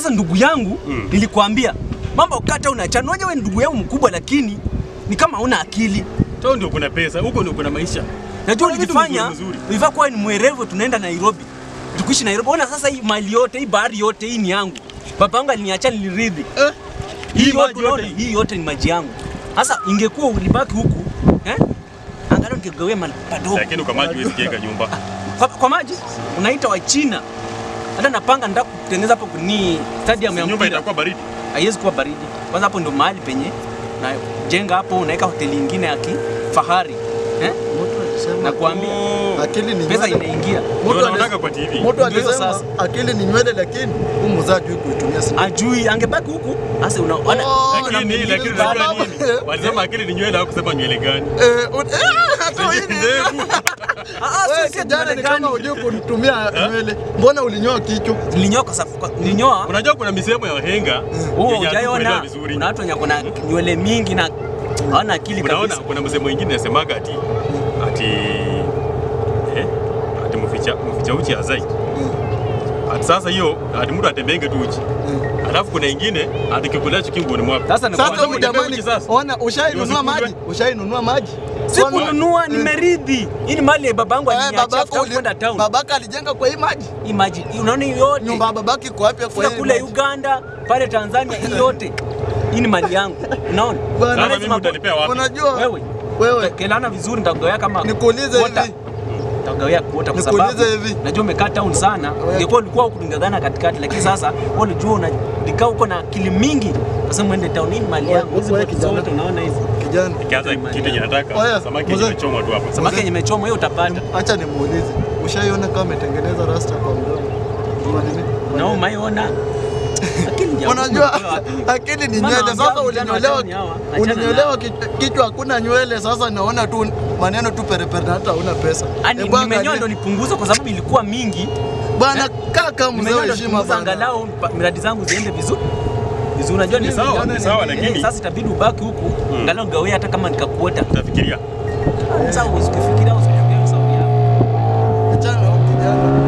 Sasa ndugu yangu Mm. nilikwambia mambo kata unachana. Unajua wewe ni ndugu yangu mkubwa, lakini ni kama huna akili. Tao ndio kuna pesa, huko ndio kuna maisha. Najua Kuna vitu ulijifanya mzuri mzuri. ulifaa kuwa ni mwerevu, tunaenda Nairobi, tukuishi Nairobi. Ona sasa hii mali yote hii bahari yote hii ni yangu. Baba yangu aliniacha niliridhi. Eh? Hii Hii yote maji unaona, yote. hii yote ni maji yangu. Sasa ingekuwa ulibaki huku eh? Angalau ningegawia mali padogo. Lakini kwa maji huwezi jenga nyumba. Kwa, kwa maji unaita wa China. Hata napanga nataka kutengeneza hapo ni stadium ya Nyumba mpira. itakuwa baridi. Haiwezi kuwa baridi. Kwanza hapo ndo mahali penye na jenga hapo unaweka hoteli nyingine ya kifahari. Eh? Mtu alisema Nakwambia Oh. akili ni pesa nywele. inaingia. Ndio Mtu naonanga alis- kwa TV. Mtu Ndio alisema sasa. akili ni nywele, lakini huyu mzaa hajui kuitumia sana. Ajui angebaki huku. Sasa unaona Oh, Lakini lakini Baba- unajua nini? Walisema akili ni nywele au kusema nywele gani? Eh, un- eh, hata hii ni- Ndefu. Ah, Wewe si- si kijana ni kama Marekani. hujui kutumia nywele. Mbona ulinyoa kichwa? Nilinyoa kwa sababu kwa- nilinyoa. Unajua kuna misemo ya wahenga Huo yenye hatukuelewa hujaiona. vizuri. Kuna watu wenye kuna nywele mingi na hawana akili Unaona kabisa. kuna msemo mwingine nasemaga ati ati eh ati mficha mficha uchi hazai. Ati sasa hiyo ati mtu atembenge tu uchi. Alafu kuna ingine ati kikulacho kingoni mwako. Sasa ni Sasa kwa- huyu Unatembea jamani, uchi sasa. ona ushainunua Ndio maji? usikujwe. Ushainunua maji? si Ona- kununua Eh, nimeridhi. Hii ni mali ya babangu eh, aliniachia babako after uli- kwenda town. babaka alijenga kwa hii maji. Hii maji, hii unaona hii yote. Nyumba ya babaki iko wapi kwa Kuna hii kule maji? Uganda, pale Tanzania, hii yote. Hii ni mali yangu. Unaona? Bwana, Sasa Lazima mimi utanipea wapi? Unajua Wewe. wewe Kelana vizuri nitagawia kama nikuulize Quota. hivi. Nitagawia kuota kwa Nikuulize sababu hivi. najua umekaa town sana. Wewe. Ingekuwa ulikuwa huku tungangana katikati lakini sasa wewe unajua unakaa huko na akili mingi. Sasa mwende town hii ni mali Wewe- yangu. Hizi wewe boti kijana. zote unaona hizi. Kijana, Kianza kitu yenye nataka Oya, samaki mzee. imechomwa tu hapa. Samaki yenye imechomwa hiyo utapata. acha nimuulize. Ushaiona kama ametengeneza rasta kwa mdomo? Kwa nini? Na umaiona. Akili ya Unajua Mungu, wapi? akili ni Maana nywele. wambia Sasa vijana ulinyolewa, wa town hawa, achana ulinyolewa kichwa- kichwa hakuna nywele. Sasa naona tu maneno tu perepere, hata hauna pesa. Yaani Hebu nimenyoa angalia. ndo nipunguze kwa sababu ilikuwa mingi. Bwana kaka mzee Nimenyoa wa ndo heshima nipunguze bwana. angalau pa- miradi zangu ziende vizuri. Vizuri unajua ni Ni sawa, vijana ni sawa, ni- lakini- eh, sasa itabidi ubaki huku Mm. angalau gawe hata kama nikakuota. Utafikiria. Sasa usikifikiria usikifikiria sababu yako. Achana na huyu kijana.